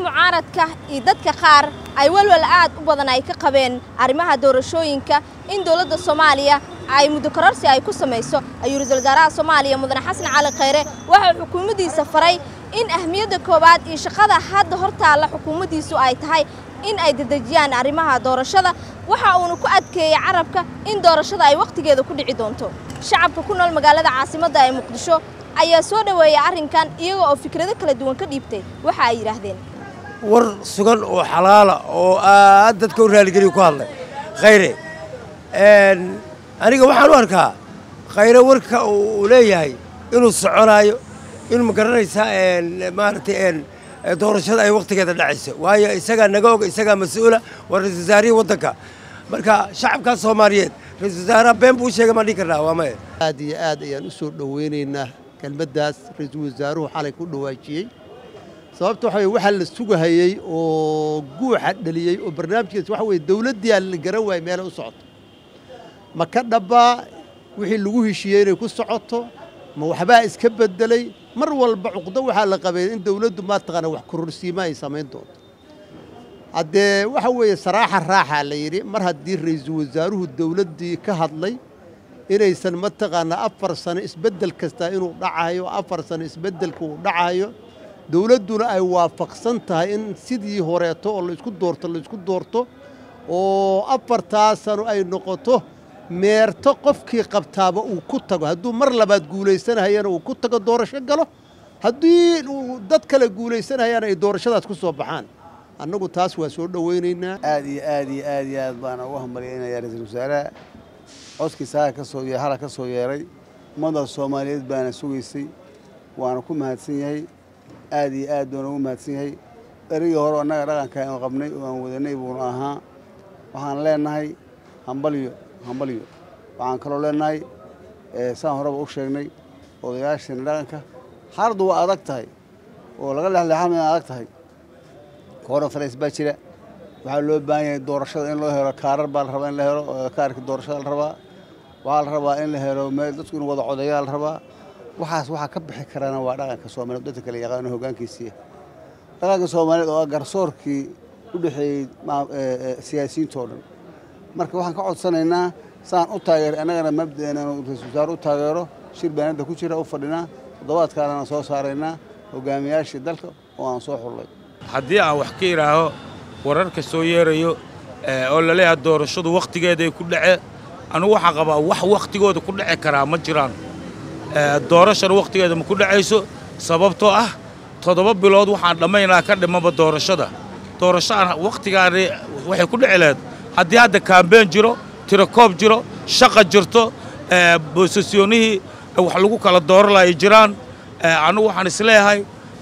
mucaaradka iyo dadka qaar ay walwal aad u badan ay ka qabeen arrimaha doorashooyinka in dowladda soomaaliya ay muddo kororsi ay ku samayso ayuu ra-iisul wasaaraha soomaaliya mudane xasan cali khayre waxa xukuumaddiisa faray in ahmiyadda koowaad iyo shaqada hadda hor taalla xukuumaddiisu ay tahay in ay dedejiyaan arrimaha doorashada waxa uuna ku adkeeyey carabka in doorashada ay wakhtigeeda ku dhici doonto shacabka ku nool magaalada caasimadda ee muqdisho ayaa soo dhoweeyay arrinkan iyaga oo fikrado kala duwan ka dhiibtay waxa ay yidhaahdeen war sugan oo xalaala oo aad dadka u raaligeliya ku hadlay khayre aniga waxaan u arkaa khayre warka uu leeyahay inuu soconaayo inuu ma garanaysaa maaragtay doorashada ay wakhtigeeda dhacayso waayo isagaa naga og isagaa mas-uula waa ra-isul wasaarihii waddanka marka shacabkaa soomaaliyeed ra-isul wasaaraha been buu u sheegay maan dhihi karnaa waa maya aad iyo aad ayaan u soo dhoweynaynaa kelmaddaas ra-iisul wasaaruhu xalay ku dhawaajiyey sababta waxa weye waxaa la sugahayey oo guuxa dhaliyey oo barnaamijkaas waxa weye dowladdii aan la garan waayey meelay u socoto ma ka dhabbaa wixii lagu heshiiyey inay ku socoto ma waxbaa iska beddelay mar walba cuqdo waxaa la qabay in dowladdu maataqaana wax kororsiima ay samayn doonto haddee waxa weeye saraaxa raaxaa la yidhi mar haddii ra-iisul wasaaruhu dowladdii ka hadlay inaysan mataqaanaa afar sano isbeddel kastaa inuu dhacayo afar sano isbeddelka uu dhacayo dowladduna ay waafaqsan tahay in sidii horeeto oo laysku doorto laysku doorto oo afartaa sano ay noqoto meerto qofkii qabtaaba uu ku tago hadduu mar labaad guulaysanahayana uu ku tago doorasho galo haddii uu dad kale guulaysanahayana ay doorashadaas ku soo baxaan annagu taas waa soo dhowaynaynaa aad iyo aad iyo aad iyo aad baan ugu hambalyaynaya ra-iisul wasaaraha codkii saaga ka soo hala ka soo yeeray ummadda soomaaliyeed baana sugaysay waana ku mahadsan yahay aad iyo aad baana ugu mahadsan yahay erigii hore annaga dhaqanka aan qabnay oo aan wadanay buuna ahaa waxaan leenahay hambalyo hambalyo waxaan kaloo leenahay saan horeba u sheegnay odayaasheena dhaqanka xaaladdu waa adag tahay oo laga lexleexan in adag tahay koronfareys baa jira waxaa loo baahan yahay doorashada in loo helo kaarar baa la rabaa in la helo kaarka doorashada la rabaa waxaa la rabaa in la helo meel dadku inuu wada codeeyaa la rabaa waxaas waxaa ka bixi karana waa dhaqanka soomaaliyeed dadka kale yaqaano hoggaankiisiiya dhaqanka soomaaliyeed oo ah garsoorkii u dhexeeyey siyaasiyiintoo dhan marka waxaan ka codsanaynaa saan u taageer annagana mabda'eena inuu ra-isul wasaare u taageero shir baanadda ku jira u fadhinaa toddobaadkaanana soo saaraynaa hogaamiyaashii dalka oo aan soo xullay haddii aan wax ka idhaaho wararka soo yeerayo oo laleeyahay doorashadu wakhtigeeday ku dhace anugu waxaan qabaa wax wakhtigooda ku dhaci karaa ma jiraan doorashana wakhtigeeda ma ku dhacayso sababtoo ah toddoba bilood waxaan dhammaynaa ka dhimaba doorashada doorashaan wakhtigaani waxay ku dhici lahayd haddii hadda kaambeen jiro tirakoob jiro shaqa jirto boosasyoonihii wax lagu kala dooran lahay jiraan annugu waxaan isleeyahay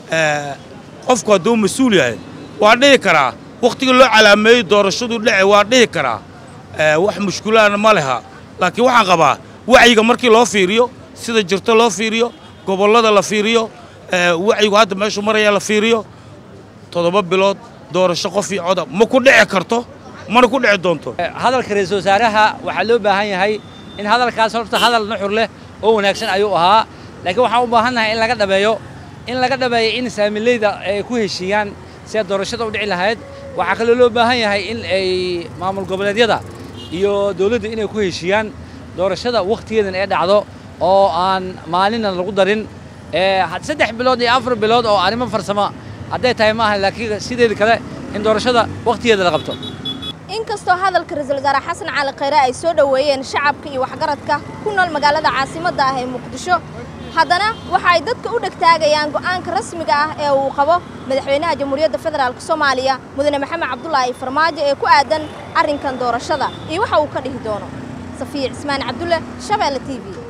qofku hadduu mas-uul yahay waa dhihi karaa wakhtigii loo calaameeyey doorashadu dhace waa dhihi karaa wax mushkulaana ma leha laakiin waxaan qabaa wacyiga markii loo fiiriyo sida jirto loo fiiriyo gobollada la fiiriyo wacyigu hadda meeshuu maraya la fiiriyo toddoba bilood doorasho qof iyo coda ma ku dhici karto mana ku dhici doonto hadalka ra-iisul wasaaraha waxaa loo baahan yahay in hadalkaas horta hadal nuxur leh oo wanaagsan ayuu ahaa laakiin waxaan u baahannahay in laga dhabeeyo in laga dhabeeyo in saamileyda ay ku heshiiyaan sida doorashada u dhici lahayd waxaa kaloo loo baahan yahay in ay maamul goboleedyada iyo dawladda inay ku heshiiyaan doorashada wakhtigeedan ee dhacdo oo aan maalinna lagu darin saddex bilood iyo afar bilood oo arrimo farsamo hadday tahay maaha laakiin sideeda kale in doorashada wakhtigeeda la qabto inkastoo hadalka ra-iisul wasaare xasan cali khayre ay soo dhoweeyeen shacabka iyo waxgaradka ku nool magaalada caasimadda ah ee muqdisho haddana waxa ay dadka u dhegtaagayaan go'aanka rasmiga ah ee uu qabo madaxweynaha jamhuuriyadda federaalk soomaaliya mudane maxamed cabdulaahi farmaajo ee ku aadan arrinkan doorashada iyo waxa uu ka dhihi doono safiya cismaan cabdulle shabeelle t v